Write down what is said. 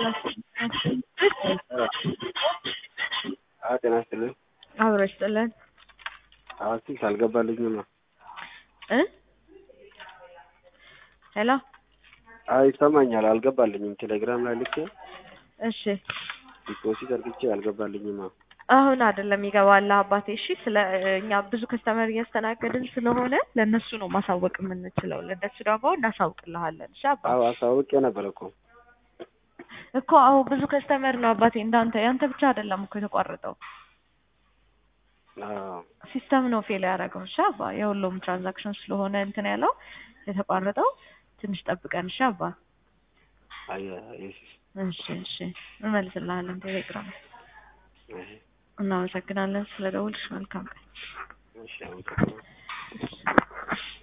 አዎ ጤና ይስጥልኝ። አብሮ ይስጥልን አዎ ስልክ አልገባልኝም ነው። እ ሄሎ አዎ ይሰማኛል አልገባልኝም ቴሌግራም ላይ ልኬ እሺ ዲፖዚት አድርጌ አልገባልኝም ነው። አሁን አይደለም ይገባልህ አባቴ። እሺ ስለ እኛ ብዙ ከስተመር እያስተናገድን ስለሆነ ለእነሱ ነው ማሳወቅ የምንችለው። ለእነሱ ደግሞ እናሳውቅልሃለን። እሺ አባ አዎ አሳውቄ ነበር እኮ እኮ አዎ ብዙ ከስተመር ነው አባቴ እንዳንተ ያንተ ብቻ አይደለም እኮ የተቋረጠው አዎ ሲስተም ነው ፌል ያደረገው። እሺ አባ የሁሉም ትራንዛክሽን ስለሆነ እንትን ያለው የተቋረጠው ትንሽ ጠብቀን። እሺ አባ አየ እሺ እሺ እሺ እንመልስልሃለን ቴሌግራም እሺ እናመሰግናለን ስለ ደውልሽ መልካም ቀን እሺ አመሰግናለሁ።